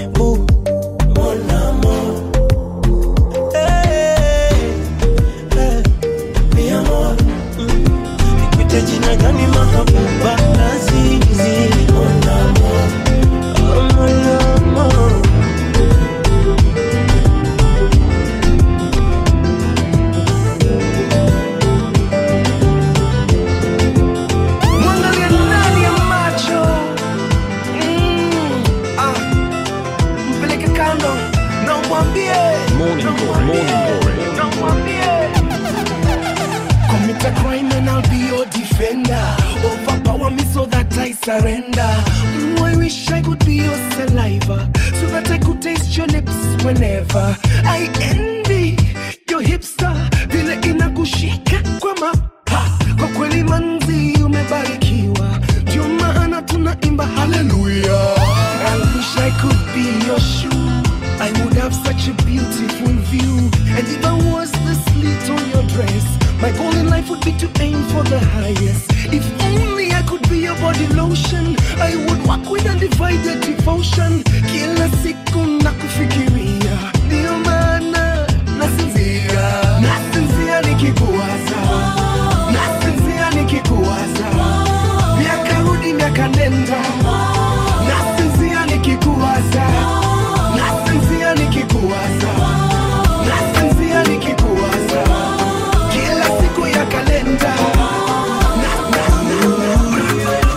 boo, mon amour. Hey, hey, mi amor. Mm. Nikuite jina gani mahabuba lazizi mon amour, oh, mon amour. Mwangalie ndani ya macho Mm, ah. mpeleke kando na umwambie Morning glory, morning glory. na umwambie Commit a crime and I'll be your defender Overpower me so that I surrender Mm, I wish I could be your saliva So that I could taste your lips whenever I envy your hipster Vile inakushika kwa mapa Kwa kweli manzi umebarikiwa Ndio maana tunaimba hallelujah I wish I could be your shoe I would have such a beautiful view And if I was the slit on your dress My goal in life would be to aim for the highest If only I could be your body lotion I would walk with undivided devotion Kila siku nakufikiria Ndio maana nasinzia Nasinzia nikikuwaza Nasinzia nikikuwaza Miaka rudi miaka nenda Nasinzia nikikuwaza Nasinzia nikikuwaza Nasinzia nikikuwaza Kila siku ya kalenda Na- na-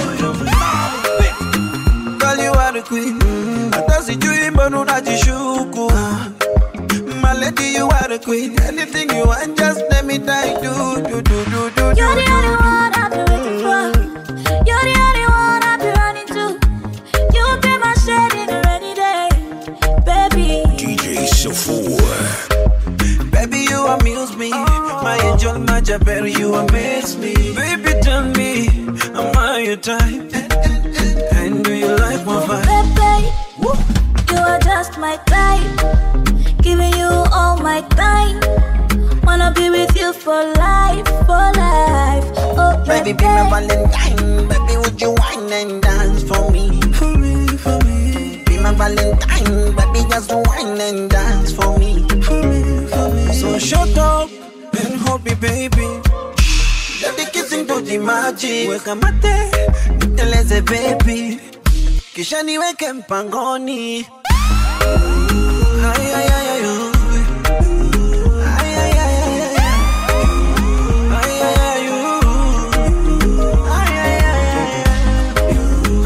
Girl, you are the queen. Hata sijui mbona unajishuku. My lady, you are the queen. Anything you want, just let me die. Do, do, do, do, do, do. You're the only one I've been waiting for. You're the only one I've been running to. You'll be my shade in a rainy day, baby. DJ Shuffle. Baby, you amuse me. My angel, my Jabber, you amaze me. Baby, tell me, am I your type? And do you like my vibe? Baby, you are just my type. Giving you all my time. Wanna be with you for life, for life. Oh, Baby, be my Valentine. Baby, would you wine and dance for me? For me, for me. Be my Valentine. Baby, just wine and dance for me. For me, for me. So shut up and hold me, baby. Let the kissing do the magic. Weka mate, niteleze baby. Kisha niweke mpangoni. Ay, ay, ay, ay, oh. Ay, ay, ay, ay, ay. Ay, ay, ay, oh. Ay, ay, ay, ay, ay.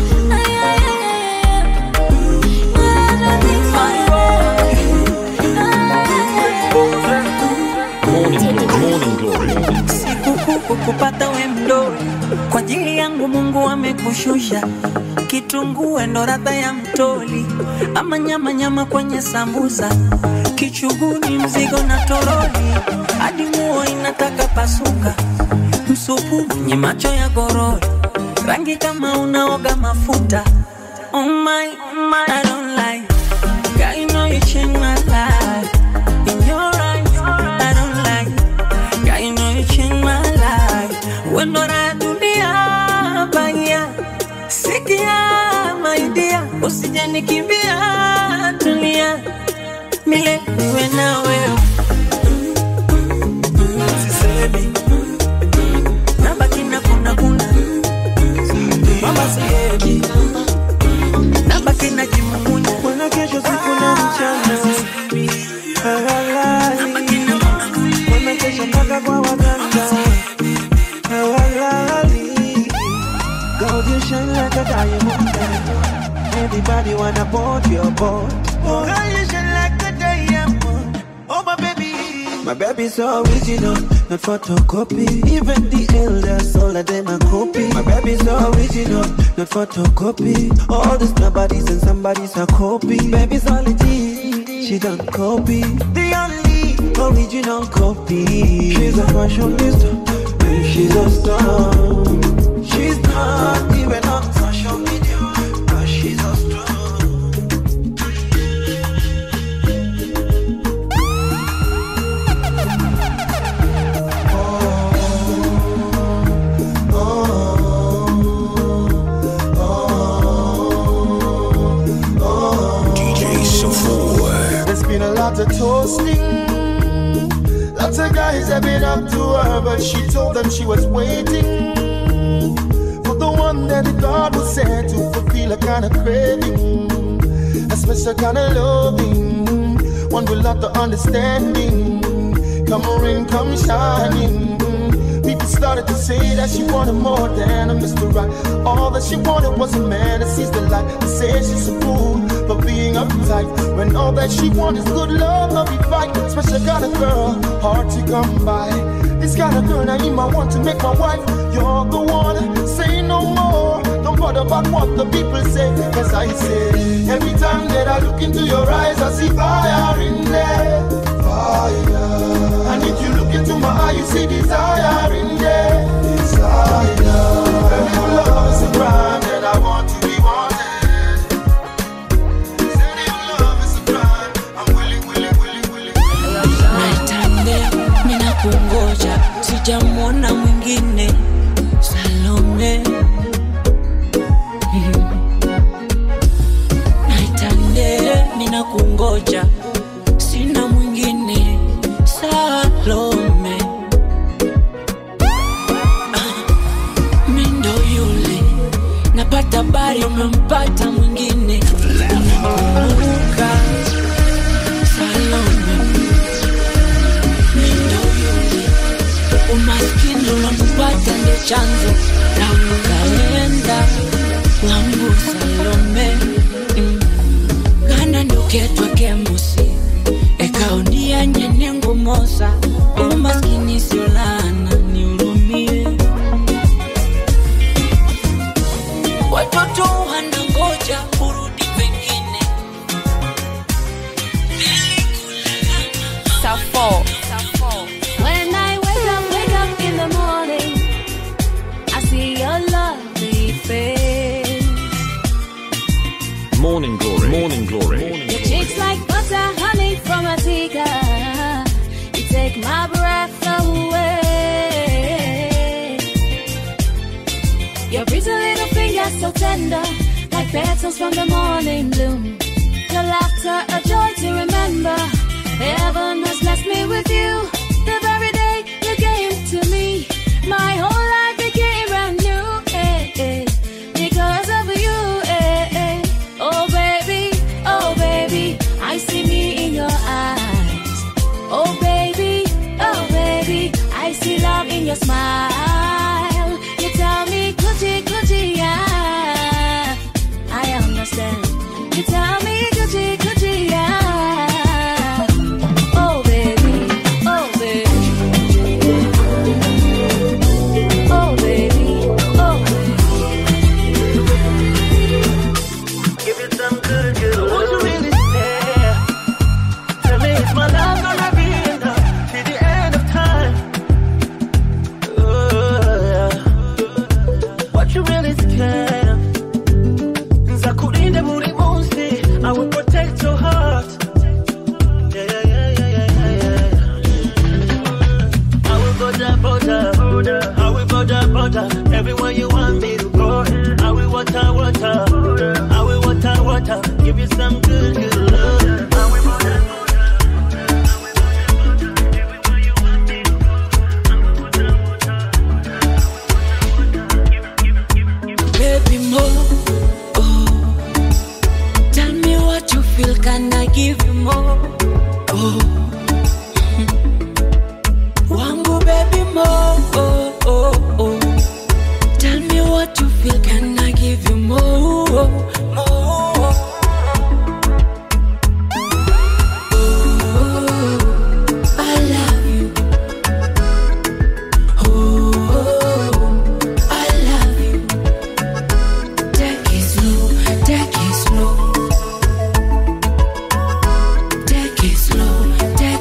Morning glory, morning glory. Sikuku kupata we mdori kwa ajili yangu Mungu amekushusha kitunguu ndo radha ya mtoli ama nyama nyama kwenye sambusa kichuguni mzigo na toroli hadi nguo inataka pasuka msupu mwenye macho ya gorori rangi kama unaoga mafuta oh my, oh my, I don't like Girl, you know you changed my life in your eyes I don't like Girl, you know you changed my life. When not I do the baya. Sikia, my dear. Usije nikimbia, tulia. Milele niwe na wewe. Sisemi. Nabaki na kuna kuna. Mama siendi. Nabaki na jimumunya. Kuna kesho siku na mchana Hawalali Wamekesha mpaka kwa waganga Hawalali God you shine like a diamond Everybody wanna board your boat Oh how you shine like a diamond Oh my baby My baby's so original, not photocopy Even the elders, all of them are copy My baby's so original, not photocopy All these nobodies and somebody's a copy Baby's only G, she don't copy The only original copy She's a fashionista, and she's a star She's not even on social media But she's a star DJ been a lot of toasting. Lots of guys have been up to her, but she told them she was waiting for the one that God was sent to fulfill a kind of craving, a special kind of loving, one with lot of understanding. Come rain, come shining. People started to say that she wanted more than a Mr. Right. All that she wanted was a man that sees the light. They say she's a fool for being uptight. When all that she wants is good love, love be fight. Special kind of girl, hard to come by. This kind of girl, I I want to make my wife. You're the one, say no more. Don't bother about what the people say. Cause I say, every time that I look into your eyes, I see fire in there. Fire. And if you look into my eye, you see desire in there. Desire. If love is a crime, then I want to be wanted. Said if love is a crime, I'm willing, willing, willing, willing. Naitande, mina kungoja, sijamwona mwingine Salome. Mhm. Naitande, mina kungoja, sina mwingine Salome. Ah, mi ndo yule napata habari umempata mwingine Unakumbuka Salome Mindo yule umaskini unampata ndo chanzo na ukaenda wangu Salome mm. kana nduketwa kemusi ekaonia nyenengu mosa umaskini sio laana nihurumie watoto wanangoja urudi pengine Safo. When I wake up, wake up in the morning, I see your lovely face. Morning Glory. Morning Glory. Your cheeks like butter, honey from a teacup. You take my breath away. Your pretty little fingers so tender, like petals from the morning bloom. Your laughter, a joy to remember. Heaven has blessed me with you. The very day you came to me, my whole life became brand new. eh, eh, because of you. eh, eh. Oh baby, oh baby, I see me in your eyes. Oh baby, oh baby, I see love in your smile. You tell me, Gucci, Gucci, yeah. I understand. You tell me, Gucci, Gucci, yeah. Oh baby, oh baby. Oh baby, oh Give it some good, good. Would you really stay? Tell me, is my love gonna be enough till the end of time? Oh, yeah. What you really scared of? Nzakulinda buri munsi. I will protect your heart. Yeah, yeah, yeah, yeah, yeah, yeah, yeah. I will border, border, border. I will border, border. Everywhere you want me to go. I will water, water. I will water, water. Give you some good, good love. I will border, baby more. Oh, tell me what you feel, can I give you more? Oh, wangu baby more. Oh, oh, oh, tell me what you feel, can I give you more? More. Oh, I love you. Oh, I love you. Take it slow, take it slow. Take it slow, take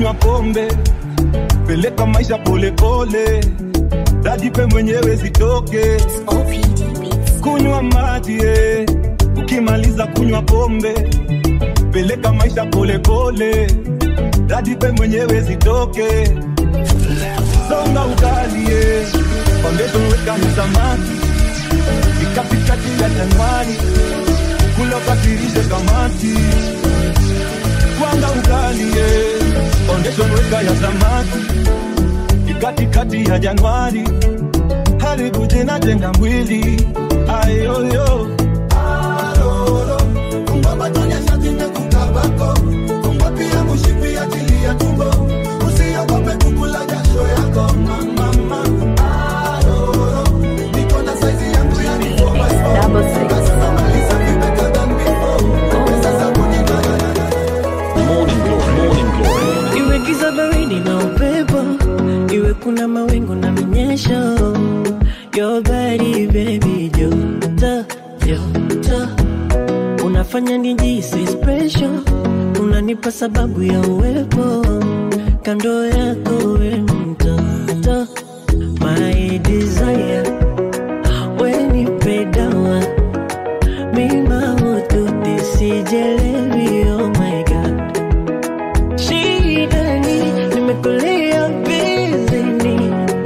kunywa pombe peleka maisha polepole dajipe mwenyewe zitoke kunywa maji eh. ukimaliza kunywa pombe peleka maisha polepole dajipe mwenyewe zitoke songa ugalie foundation weka ni samaki ikatikati ya januari kula katirishe kamati kwanga ugalie foundation weka ya samaki ikatikati ya januari haribu jina jenga mwili ayoyo Morning glory, morning glory. iwe giza baridi na upepo iwe kuna mawingu na minyesho your body baby joto joto unafanya nijisi special unanipa sababu ya uwepo kando yako we mtoto my desire wenipedawa mimaututi sijelewi oh my god Shidani, nimekulia bizini.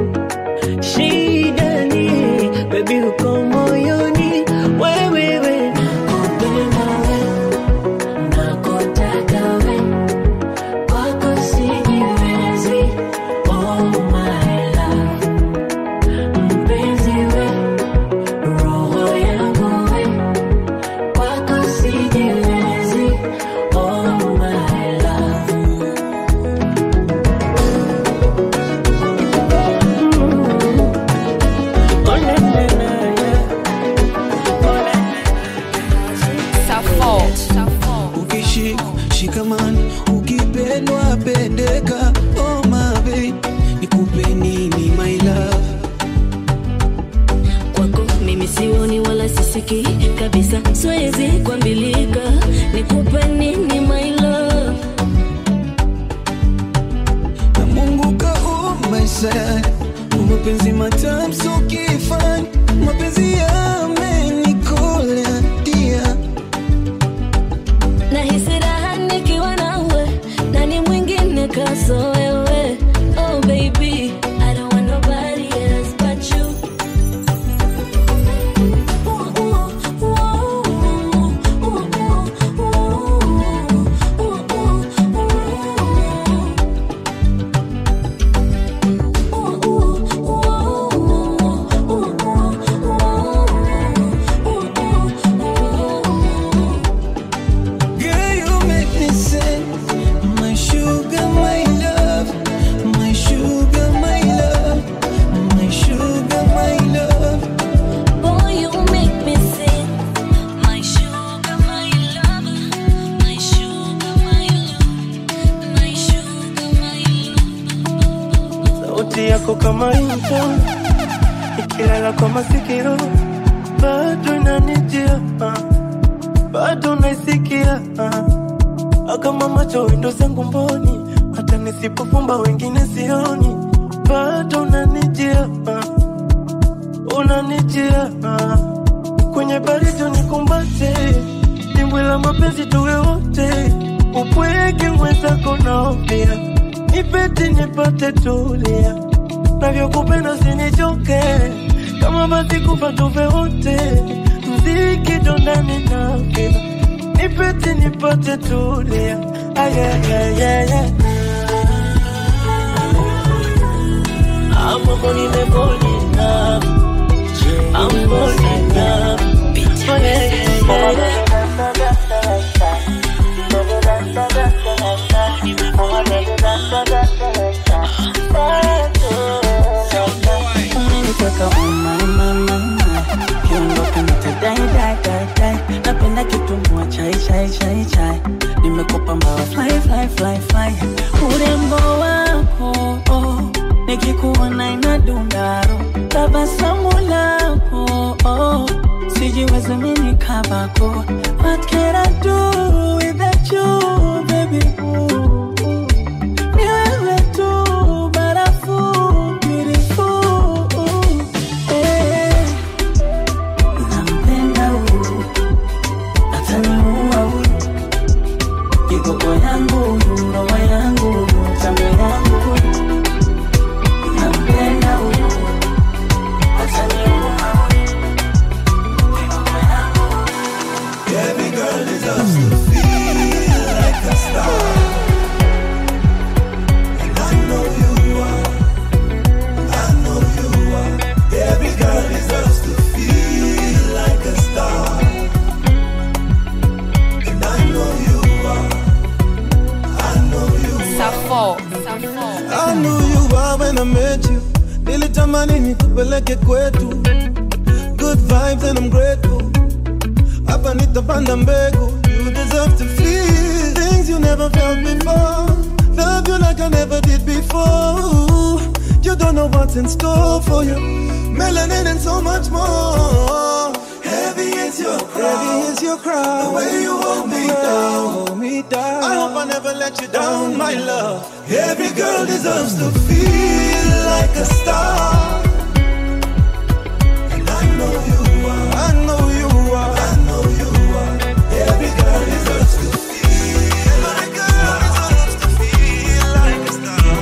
Shidani, baby uko moyoni. Wewe, we, nakupenda we, nakutaka we. Kwako sijiwezi, oh my love. Mpenzi we, roho yangu we. Kwako sijiwezi, oh my love. ukishika shikamani ukipendwa pendeka oh my babe nikupe nini my love kwako mimi sioni wala sisiki kabisa siwezi kuambilika nikupe nini my love na mungu kaumba sana mapenzi matamu so kifani mapenzi yamenikola dia nahisi raha nikiwa nawe nani mwingine kaso wewe oh baby I don't want nobody else but you Girl, you make me sing. My sugar, my love. My sugar, my love. My sugar, my love. Boy, you make me sing. My sugar, my lover. My sugar, my love. My sugar, my love. sauti yako kama wimbo ikilala kwa masikio bado inanijia ah. bado naisikia ah. kama macho windo zangu mboni hata nisipofumba wengine sioni bado unanijia ah. unanijia ah. kwenye baridi nikumbate dimbwi la mapenzi tuwe wote upweke mwenzako naofia nipete nipate tulia navyokupenda sinichoke kama basi kufa tufe wote mziki dondani na vina nipete nipate tulia ayayayaya amoko nimebolina ambolina Oh, yeah, yeah, yeah, yeah. Umeniteka uma uma uma Kiondoka nitadai dai dai dai Napenda kitumbua chai chai chai chai Nimekupa mbawa fly fly fly fly Urembo wako oh, Nikikuona inadundaro Tabasamu lako oh, Sijiwezi mimi kabako What can I do without you baby ooh, ooh. Niwe met you nilitamani nikupeleke kwetu good vibes and I'm grateful hapa nitapanda mbegu you deserve to feel things you never felt before love you like I never did before you don't know what's in store for you melanin and so much more heavy is your crown heavy is your crown the way you hold me down hold me down I hope I never let you down my love every girl deserves to feel like a star and I know you are I know you are I know you are every girl deserves to feel every girl deserves to feel like a star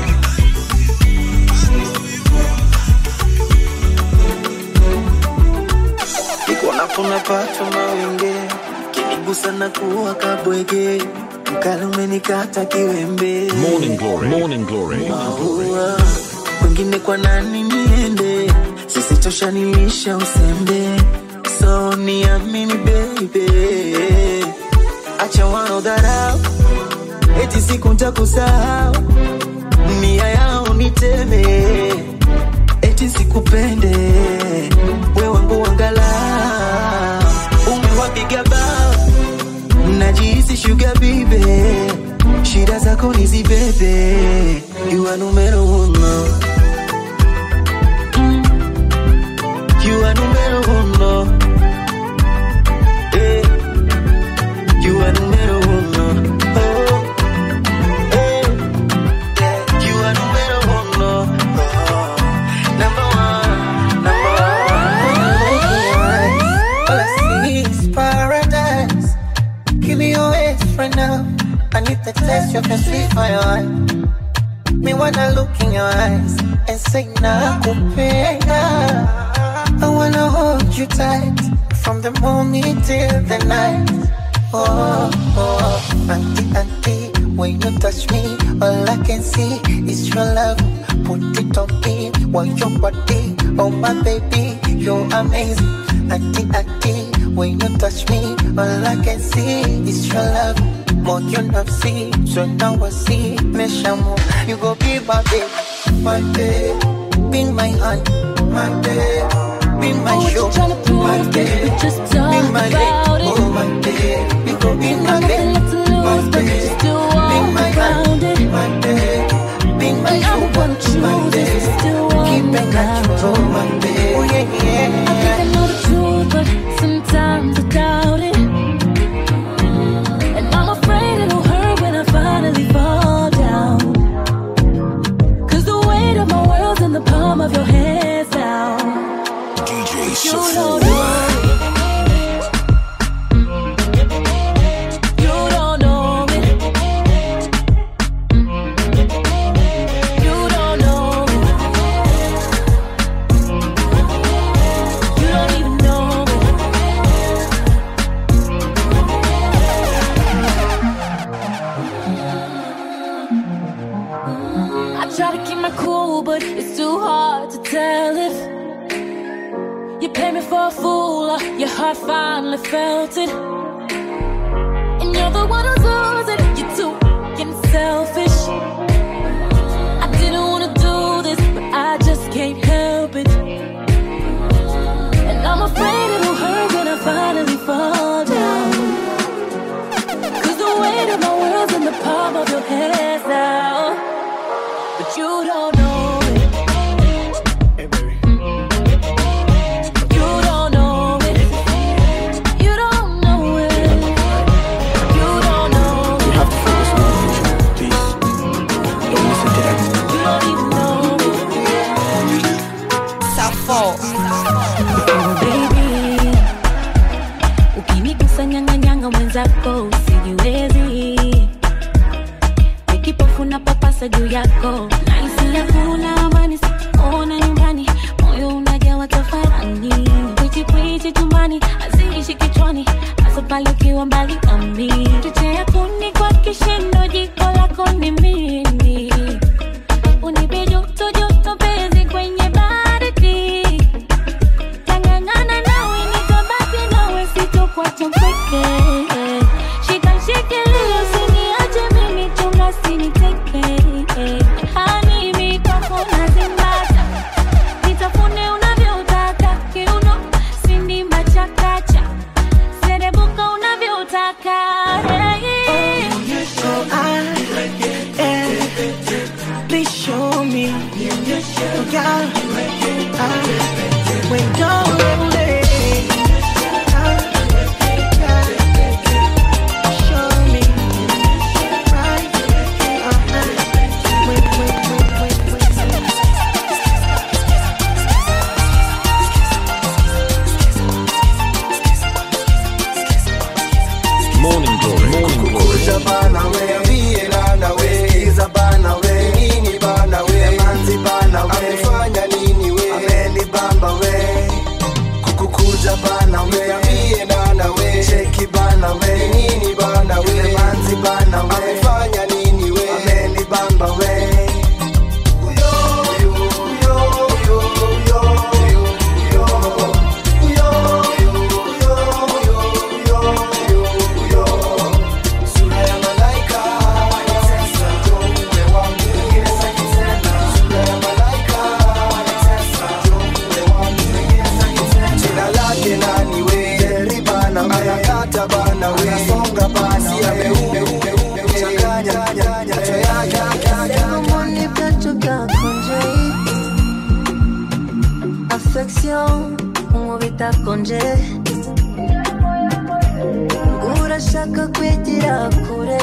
niko nafuna pacho mawenge kinigusa na kuwa kabwege mkali umenikata kiwembe Morning Glory. Morning Glory. Maua, kwengine kwa nani niende sisitosha nilisha usembe so niamini baby acha wanaodharau eti siku ntakusahau nia yao niteme eti sikupende we wangu wangala umewapiga bao najihisi shuga bibe shida zako nizibebe you are numero uno Mm. you are numero uno Eh. you are numero uno oh. Eh. Yeah. you are numero uno oh. number one number one All I see is paradise. Give me your waist right now. I need the taste of your sweet fire. Me wanna look in your eyes and say nakupenda. I wanna hold you tight from the morning till the night. Oh, oh, auntie, auntie, when you touch me, all I can see is your love. Put it on me, want your body, oh my baby, you're amazing. Auntie, auntie, when you touch me, all I can see is your love. More you not see, so now I see, me shamu, you go be my babe, my babe, be my hand, my babe. Be my show, my babe. Be my leg, oh my babe. You go be my leg, my babe. Be my hand, my babe. Be my show, my babe. Keep it natural, my babe. Oh yeah, yeah. I think I know the truth, but sometimes I doubt it. And I'm afraid it'll hurt when I finally fall down. 'Cause the weight of my world's in the palm of your hands now. DJ You don't know it. You don't know it. You don't know it. You don't even know it. I try to keep my cool, but it's too hard to tell if you pay me for a fool or your heart finally felt it. And you're the one who's losing, you're too fucking selfish. I didn't wanna do this, but I just can't help it. And I'm afraid it'll hurt when I finally fall down. Cause the weight of my world's in the palm of your hands now. But you don't know it. You don't know it. You don't know it. You don't know You have to feel this one, please. Girl, ah, when you're lonely, ah, yeah, show me right, uh-huh. Wait, wait, wait, wait, wait. Morning Glory. Morning Glory. Kuja bana we, niambie nana we, Sikiza bana we, nini bana we, manzi bana we, amefanya nini we, amenibamba we, kukukuja bana we, niambie nana we, cheki bana we, nini bana we, manzi bana we, amefanya nini we, amenibamba we. Uyo, uyo, uyo, uyo, uyo, uyo, uyo, uyo, uyo, uyo, uyo, uyo. Sura ya malaika wanitesa, njoo uwe wangu, wengine sitaki tena. Sura ya malaika wanitesa, njoo uwe wangu, wengine sitaki tena. Jina lake nani we? Jerry bana we, anakata bana we, anasonga bana we, ameume ume ume changanya macho yake Comment les plateaux qu'a congé Affection, umubita konje urashaka kwigira kure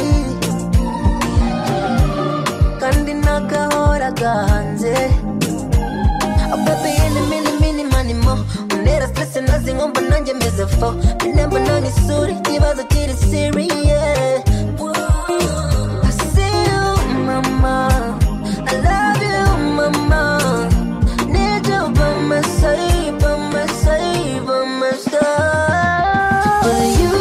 kandi nagahora gahanze Baby, any mini mini money mo Unera stress nazi ngomba nanjye meze fo Binemba nani suri kibazo kiri serious I see you mama I love you mama Need you by my side by my side by my side But you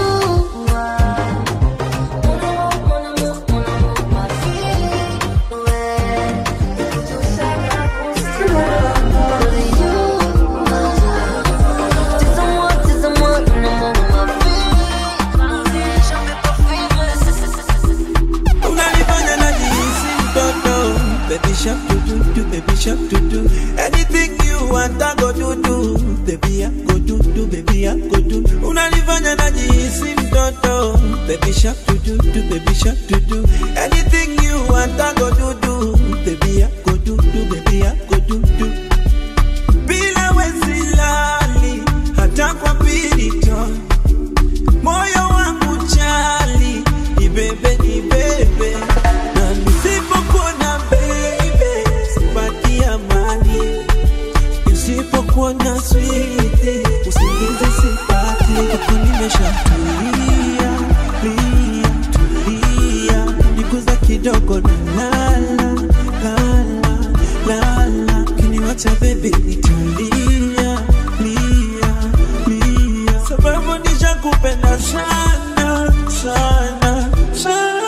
unanifanya najihisi mtoto baby shark do do do baby shark do do anything you want I go do do baby I go do do baby I go do unanifanya najihisi mtoto baby shark do do do baby shark do do anything you want I go do do baby I go do do baby I go do do bila wesilali hata kwa pirito moyo wangu chali ibebe ibebe na nisipokuona baby sipati amani nisipokuona switi usingizi sipati huku nimeshatulia lia tulia nikuza kidogo na lala lala lala kiniwacha baby nitalia lia lia sababu nishakupenda sana sana sana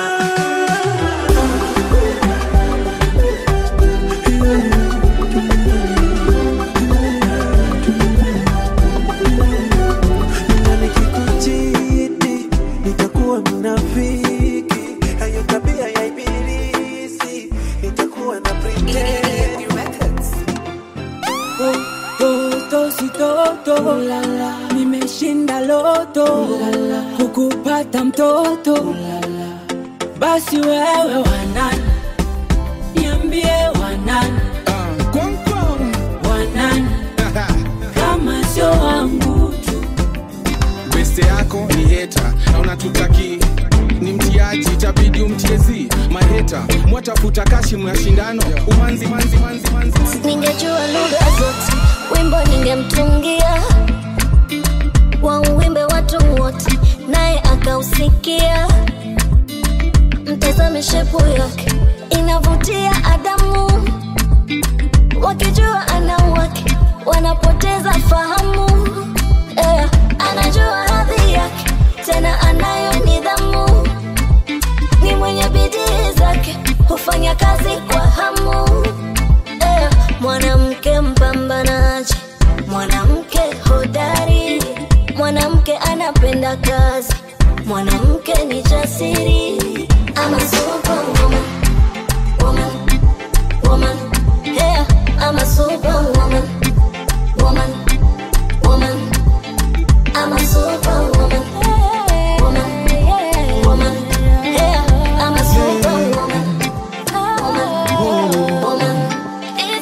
na nikikuchiti nitakuwa mnafiki hayo tabia ya ibilisi nitakuwa na pretend Toto si toto Ulala. Nimeshinda loto Ulala. Kukupata mtoto Ulala. Basi wewe wanani Niambie wanani Wanani Kama sio wangu beste yako ni heta na unatutaki ni mtiaji itabidi umtiezi maheta mwatafuta kashi mnashindano umanzi manzi manzi manzi ningejua lugha zote wimbo ningemtungia wauwimbe watu wote naye akausikia mtazame shepu yake inavutia adamu wakijua ana wake wanapoteza fahamu eh, anajua hadhi yake tena anayo nidhamu ni mwenye bidii zake hufanya kazi kwa hamu eh, mwanamke mpambanaji mwanamke hodari mwanamke anapenda kazi mwanamke ni jasiri ama superwoman woman woman yeah, ama superwoman woman woman I'm a superwoman woman woman yeah, I'm a superwoman woman woman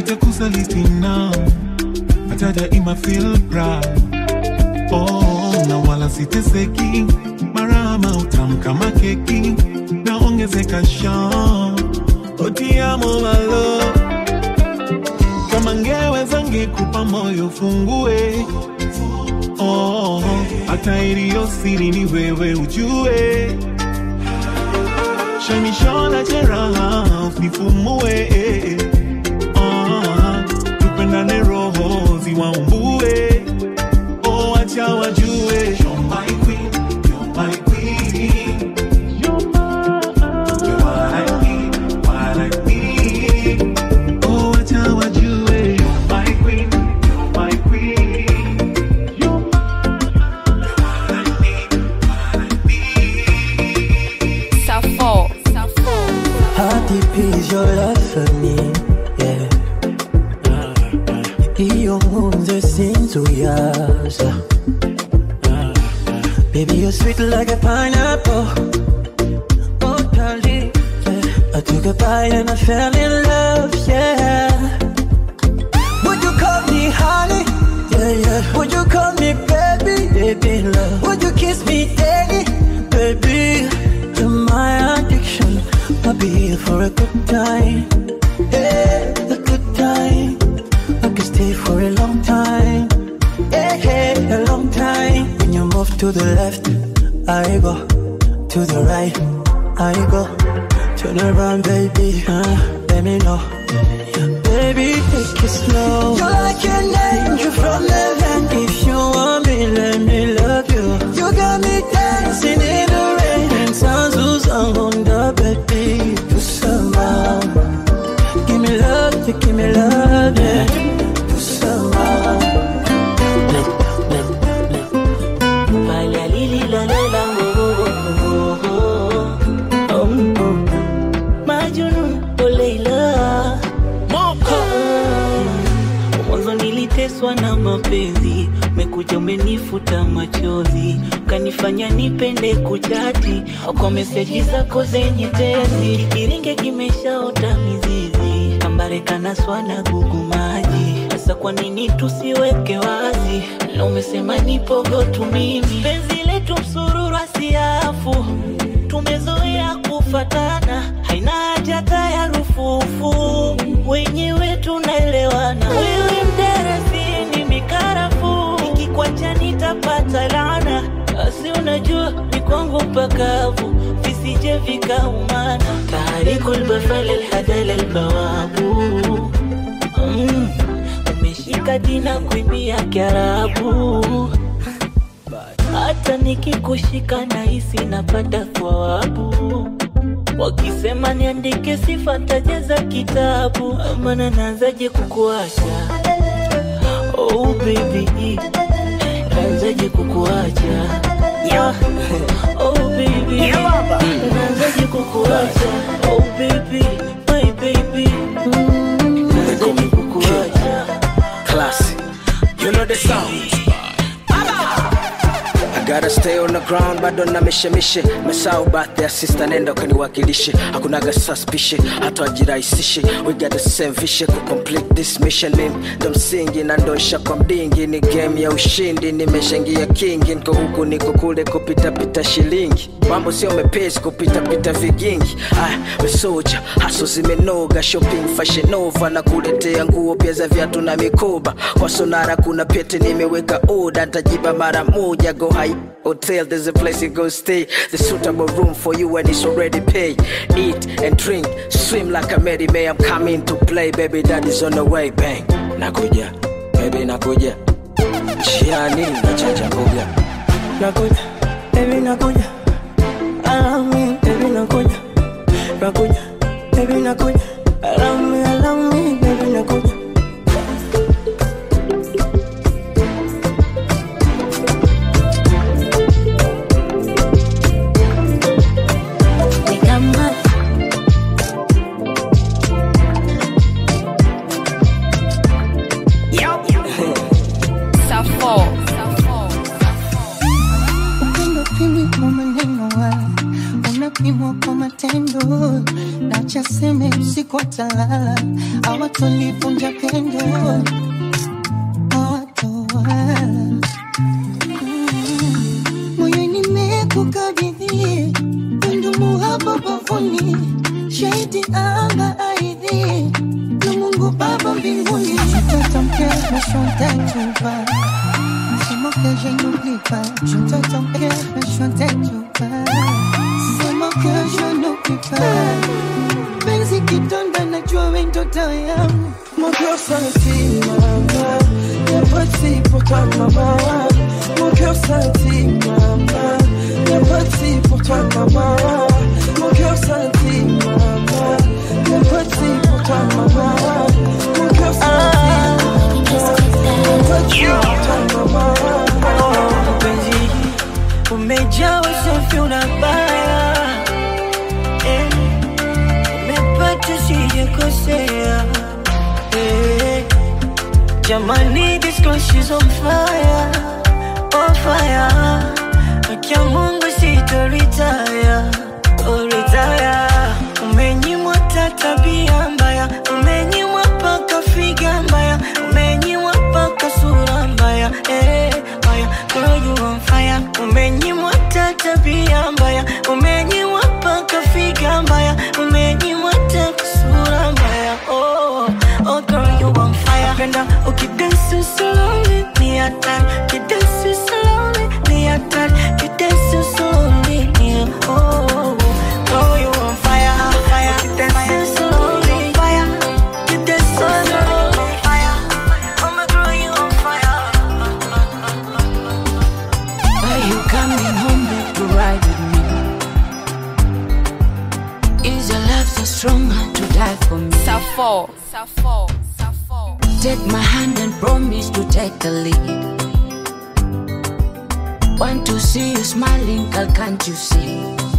sitakusaliti na hata daima feel proud oh, na wala siteseki marama utamu kama keki naongezeka shan otiamo malo kama ngeweza ngekupa moyo fungue oh, hata iliyo siri ni wewe ujue shamishona jeraha nifumue oh, tupendane roho ziwaumbue oh, acha wajue You're my queen, you're my queen. You're what I need, what I need. Oh, acha wajue You're my queen, you're my queen. You're Safo. How deep is your love for me? Yeah. Iyo nkunze sinzuyaza Baby, you're sweet like a pineapple Oh, darling yeah. I took a bite and I fell in love, yeah Would you call me honey? Yeah, yeah Would you call me baby? Baby, love Would you kiss me daddy? Baby, you're my addiction I'll be here for a good time Yeah, a good time I could stay for a long time. Yeah, yeah, a long time. When you move to the left, I go. To the right, I go. Turn around, baby. Uh, let me know. Baby, take it slow. You're like an angel from heaven. If you want me, let me love you. You got me dancing in the rain. And sounds who's on the baby. You somehow. Give me love, you give me love, yeah. You somehow. Pale alililalela oh, oh, oh, oh, oh. Majnun oh Leila Moko Mwanzo niliteswa na mapenzi Mekuja umenifuta machozi Kanifanya nipende kuchati Kwa meseji zako zenye tezi Kiringe kimeshaota mizizi Kambare kanaswa na gugu maji Sasa kwa nini tusiweke wazi Na umesema nipogo tu mimi Penzi letu msururu asiafu Tumezoea kufatana Haina haja hata ya rufufu Wenyewe tunaelewana Wewe mdarasini mikarafu Nikikwacha nitapata laana Asi unajua ni kwangu pakavu Visije vikaumana Tarikul bafal alhadal albawabu mm. Umeshika dina kuimbia kiarabu hata nikikushika nahisi napata thawabu wakisema niandike sifa tajaza kitabu mana naanzaje kukuacha oh baby naanzaje kukuacha yeah. oh baby naanzaje kukuacha oh baby my baby naanzaje kukuacha Classic. You know the sound. I gotta stay on the ground bado na mishemishe mesau bath ya sister nenda ukaniwakilishe hakunaga suspicion hata wajirahisishe we got the same vision ku complete this mission mimi ndo msingi na ndosha kwa mdingi ni game ya ushindi nimeshangia kingi niko huku niko kule kupitapita shilingi mambo sio mepesi kupitapita vigingi ah, wesoja haso zimenoga shopping fashion nova na kuletea nguo pia za viatu na mikoba kwa sonara kuna pete nimeweka oda ntajiba mara moja go high hotel there's a place you go stay the suitable room for you and it's already paid eat and drink swim like a Mary May I'm coming to play baby daddy's on the way bang nakuja baby nakuja Shiani nachanja kuja Nakuja, baby nakuja. Allow me, baby nakuja. Nakuja, baby nakuja. Allow me, allow me, baby nakuja. Ni kama Safo. Upendo pimi kwa maneno wala unapimwa kwa matendo, nacha seme usiku watalala, hawatonivunja pendo, hawatowala. Mm, Moyoni nimekukabidhi wendo muhaba bavuni, shahidi anga aidhi na Mungu Baba mbinguni. Mtoto mkeo meshote chupa C'est mon que je n'oublie pas. Je te ton cœur, mais je t'ai tout pas. C'est mon que je n'oublie pas. Penzi kidonda najua we ndoto yangu. Mon cœur scintille, maman. Y'a pas de si pour toi, maman. Mon cœur scintille, maman. Y'a pas de si pour toi, maman. Mon cœur scintille, maman. Y'a pas de si pour toi, maman. Mon cœur scintille, maman. Y'a pas de si pour toi, maman. mpenzi umejaa usafi unabaya eh, umepata sijakosea eh, jamani this girl she's on fire on fire akia mungu sitoritaya toritaya umenyimwa ta tabia mbaya umenyimwa paka figa mbaya umenyimwa paka sura mbaya eh, mbaya girl you on fire umenyimwa ta tabia mbaya umenyimwa paka figa mbaya umenyimwa ta sura mbaya oh, oh girl you on fire penda ukidansi slowly ni hatari ukidansi slowly ni hatari ukidansi slowly ni oh girl you on fire fire ukidansi slowly fire ukidansi slowly fire oh my girl you on fire Are you coming home to ride with me? Is your love so strong to die for me? Safo, Safo, Safo. Take my hand and promise to take the lead. Want to see you smiling, girl, can't you see?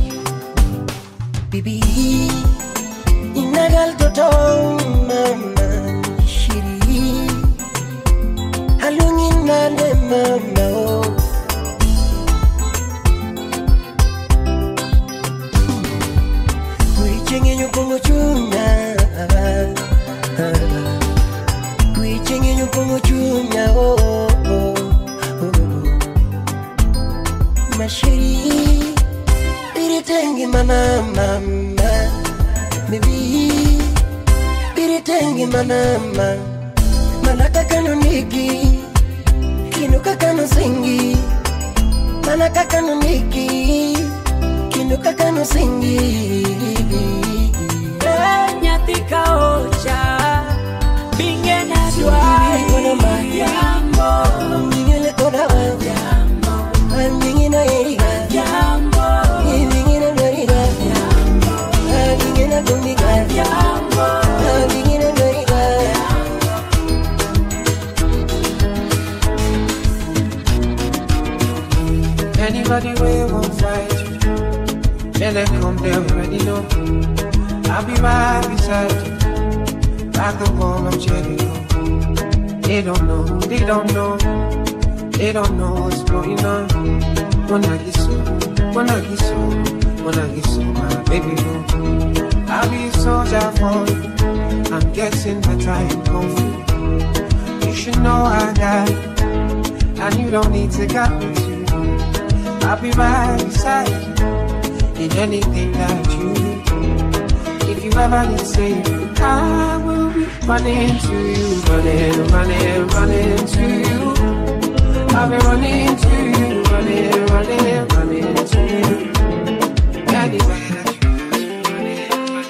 Bibi, inagal toto mama shiri halungin nane mama oh. Kuichenye nyukongo chunya Kuichenye nyukongo chunya oh, oh, oh, oh. Mashiri Biritengi mana mama Bibi Biritengi mana mama Manaka kano nigi Kinuka kano singi Manaka kano nigi Kinuka kano singi nyathi ka ocha binge na Jambo Mingile kona wa Jambo Mingina eriga Jambo Mingina noriga Jambo Mingina dumiga Jambo Mingina noriga Anybody will won't fight you. Then they come, they already know. I'll be right beside you. Like the wall of Jericho. They don't know, they don't know. They don't know what's going on. Wanna get so, wanna get so, wanna get so, my baby. boo. I'll be a soldier for you. I'm getting better in kung fu. You should know I got it. And you don't need to got me too. I'll be right beside you in anything that you do. If you ever need saving, I will be running to you, running, running, running to you. I'll be running to you, running, running, running to you. Anywhere that you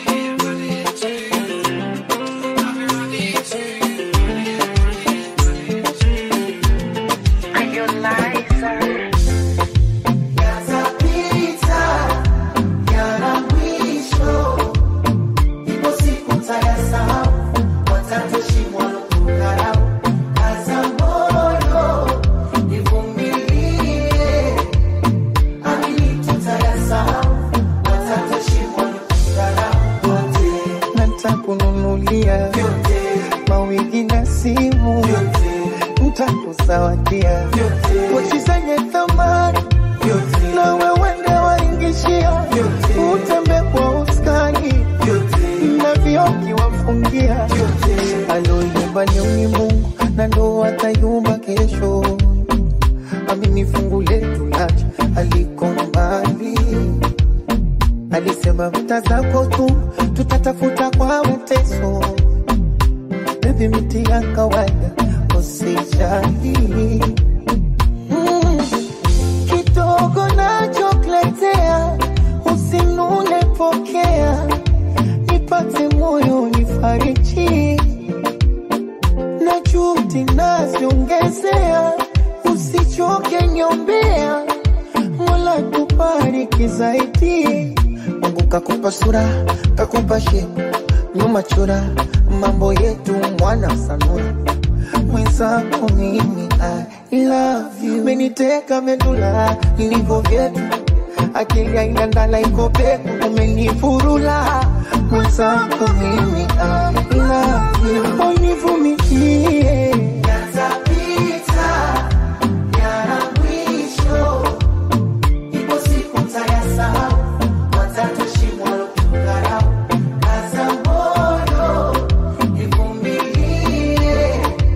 nitakununulia mawigi na simu, nitakuzawadia pochi zenye thamani na wewende waingishia, utembe kwa uskani na vioki kwamba leo ni Mungu na ndo atayumba kesho. Amini fungu letu lacha aliko mbali, alisema vita zako tu tutatafuta kwa mateso. Baby, miti ya kawaida usijali mm. Kidogo nachokuletea usinune, pokea nipate moyo nifariji na juhudi naziongezea, usichoke nyombea, Mola tubariki zaidi. Mungu kakupa sura, kakupa shepu, nyuma chora, mambo yetu mwana sanura mwenzako mimi I love you, meniteka medula ilivyo vyetu, akili haina ndala iko peku, umenifurula mwenzako mimi I love you, univumilie yatapita, yana mwisho, ipo siku tayasahau, watatushimwa lotukarau, kaza moyo, ivumilie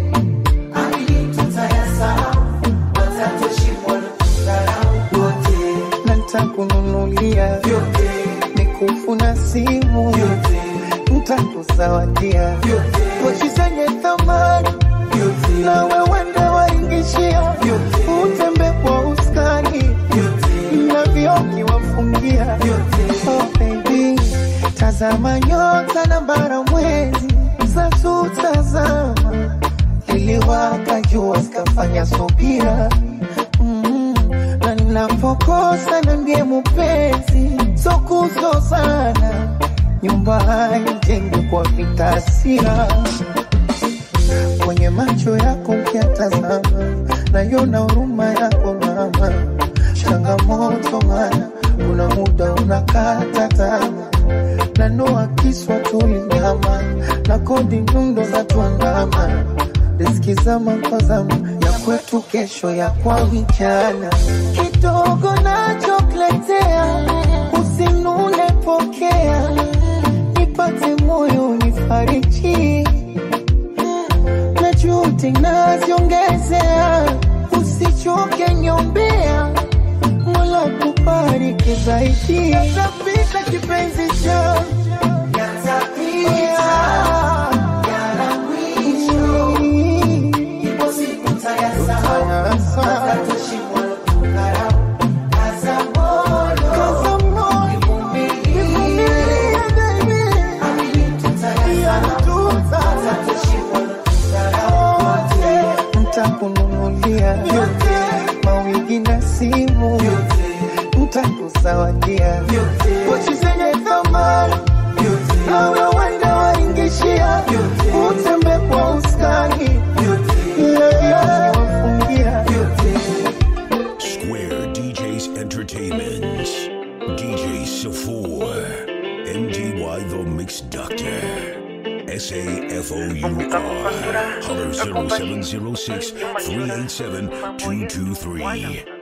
ntakununulia vyote, mikufu na simu vyote, ntakuzawadia pochi zenye thamani vyote, na wewe ndo waingishia utembe kwa uskani na vioki wafungia oh baby, tazama nyota na bara mwezi zatutazama liliwaka jua zikafanya subira mm, na ninapokosa na ndiye mupenzi sokuzozana nyumba haijengwi kwa vitasira kwenye macho yako ukiatazama nayona huruma yako mama changamoto mana kuna muda unakata tama na noa kiswa tulinyama na kodi nyundo za tuandama riski zama kwa zama ya kwetu kesho ya kwa vijana kidogo nachokuletea usinune pokea nipate moyo nifariji na juhudi naziongezea usichoke nyombea mola kubariki zaidi yatapita kipenzi cha ntakununulia mawigi na simu ntakuzawadia pochi zenye thamani nawe wenda waingishia utembe kwa uskani wafungia Square DJs Entertainment. DJ Safour. MDY The Mix Doctor. S A F O U R. Holler 0706 387 223.